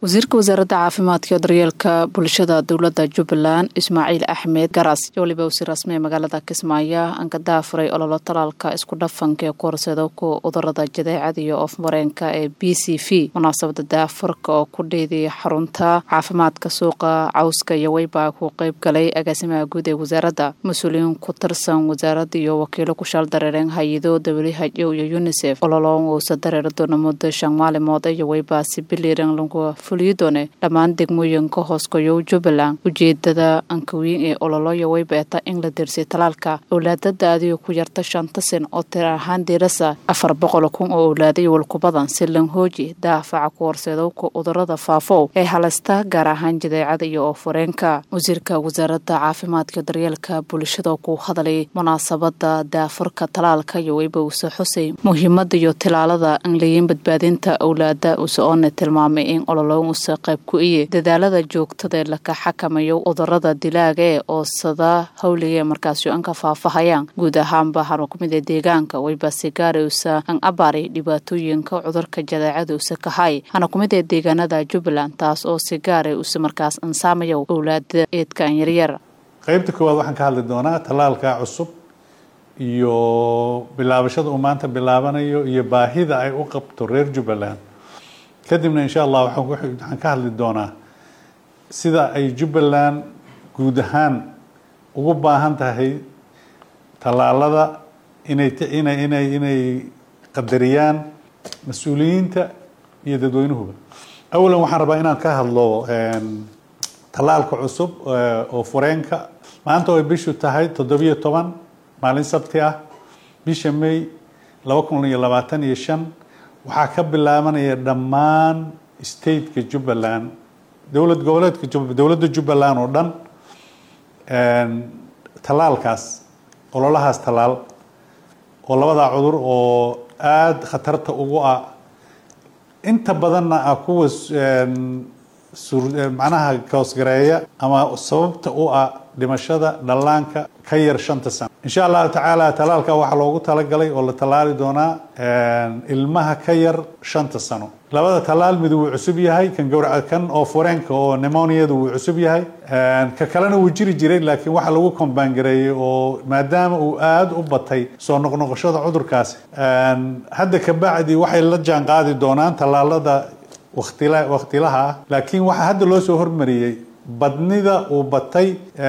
wasiirka wasaaradda caafimaadka iyo daryeelka bulshada dowladda jubbaland ismaaciil axmed garas iyo waliba wasiir rasmi ee magaalada kismaayo aan ka daafuray ololo talaalka isku dhafanka ee ku horseeda ku cudurada jadeecada iyo oofmareenka ee b c v munaasabada daafurka oo ku dheediyay xarunta caafimaadka suuqa cawska iyo weyba ku qeyb galay agaasimaha guud ee wasaaradda mas-uuliyiin ku tirsan wasaaradda iyo wakiilo ku shaal dareereen hay-ado w h o iyo unisef ololoon uusa dareeri doona muddo shan maalimood iyo weyba si biliiran lagu fuliyi doone dhammaan degmooyinka hooskoyow jubbaland ujeedada ankawiin ee ololoyo weybeeta in la dersay talaalka owlaadada adigo ku yarta shanta sin oo tir ahaan diirasa afar boqol kun oo owlaaday walkubadan si lanhooji daafaca ku horseedowka cudurada faafow ee halasta gaar ahaan jadeecada iyo oofureenka wasiirka wasaaradda caafimaadka daryeelka bulshada ku hadlay munaasabada daafurka talaalka iyo weyba uuse xusay muhiimada iyo tilaalada anlayin badbaadinta owlaada use oona tilmaamay in ololo usa qayb ku iye dadaalada joogtada ee laka xakamayo cudurada dilaaga ee oosada hawliga ee markaasi an ka faafahayaan guud ahaanba haro kumid ee deegaanka weyba sigaari usa an abaaray dhibaatooyinka cudurka jadeecada usa kahay hana kumid ee deegaanada jubbaland taas oo sigaari usa markaas ansaamayo owlaada eedka an yaryar qaybta koowaad waxaan ka hadli doonaa tallaalka cusub iyo bilaabashada uu maanta bilaabanayo iyo baahida ay u qabto reer jubbaland kadibna insha allah waxaan ka hadli doonaa sida ay jubbaland guud ahaan ugu baahan tahay tallaalada inay inay inay inay qadariyaan mas-uuliyiinta iyo dadweynuhuba awalan waxaan rabaa inaan ka hadlo tallaalka cusub oo fureenka maanta oo ay bishu tahay toddobiyo toban maalin sabti ah bisha may laba kun iyo labaatan iyo shan waxaa ka bilaabanaya dhammaan stateka jubbaland dowlad goboleedka dowladda jubbaland oo dhan tallaalkaas ololahaas tallaal oo labadaa cudur oo aada khatarta ugu ah inta badanna ah kuwa macnaha koosgareeya ama sababta u ah dhimashada dhallaanka ka yar shanta sano insha allahu tacaala tallaalka waxaa loogu talagalay oo la tallaali doonaa ilmaha ka yar shanta sano labada tallaal mid wuu cusub yahay kan gawraca kan oo fureenka oo nemoniada wuu cusub yahay ka kalena wuu jiri jiray laakiin waxaa lagu kombaangareeyey oo maadaama uu aada u batay soo noqnoqoshada cudurkaasi hadda kabacdi waxay la jaan qaadi doonaan tallaalada waktila waktilaha ah laakiin waxaa hadda loo soo hormariyey badnida uu batay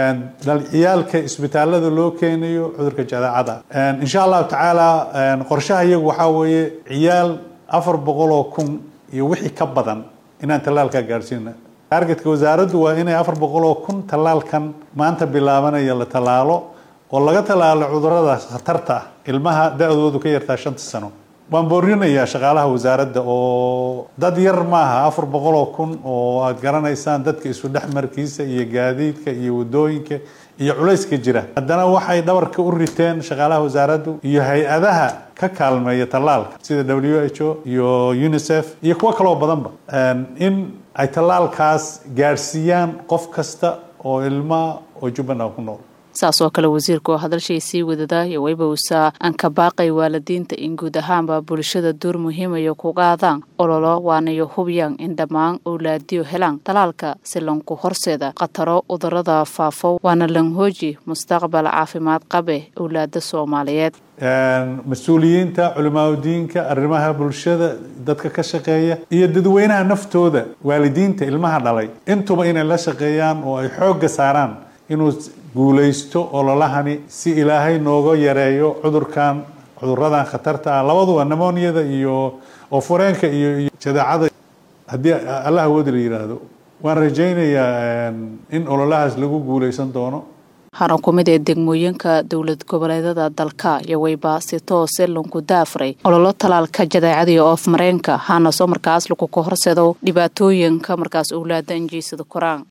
ciyaalka isbitaalada loo keenayo cudurka jadeecada insha allahu tacaala qorshaha iyagu waxaa weeye ciyaal afar boqol oo kun iyo wixii ka badan inaan tallaalkaa gaadhsiina targetka wasaaraddu waa inay afar boqol oo kun tallaalkan maanta bilaabanaya la tallaalo oo laga tallaalo cudurada khatarta ah ilmaha da-doodu ka yartaa shanta sano waan boorinayaa shaqaalaha wasaaradda oo dad yar maaha afar boqol oo kun oo aada garanaysaan dadka isu dhexmarkiisa iyo gaadiidka iyo wadooyinka iyo culayska jira haddana waxay dhabarka u riteen shaqaalaha wasaaraddu iyo hay-adaha ka kaalmeeya tallaalka sida w h o iyo unisef iyo kuwo kaloo badanba in ay tallaalkaas gaadhsiiyaan qof kasta oo ilmaa oo jubbaland ku nool saas oo kale wasiirka oo hadalshay sii wadada iyo weyba usaa aan ka baaqay waalidiinta in guud ahaanba bulshada door muhiimayo ku qaadaan ololo waanayo hubiyaan in dhammaan owlaadiyo helaan talaalka si lanku horseeda khataro cudurada faafo waana lanhooji mustaqbal caafimaad qabe owlaada soomaaliyeed mas-uuliyiinta culimaadudiinka arrimaha bulshada dadka ka shaqeeya iyo dadweynaha naftooda waalidiinta ilmaha dhalay intuba inay la shaqeeyaan oo ay xoogga saaraan inuu guulaysto ololahani si ilaahay nooga yareeyo cudurkan cuduradan khatarta ah labaduba nemoniada iyo oo fureenka iyo jadeecada haddii allah awoodi la yidhaahdo waan rajaynayaa in ololahaas lagu guulaysan doono hana ku mid ee degmooyinka dowlad goboleedada dalka iyo weyba si toose lanku daafray ololo talaalka jadeecada iyo oof mareenka hana soo markaas lagu ka horseedo dhibaatooyinka markaas owlaada injiisada koraan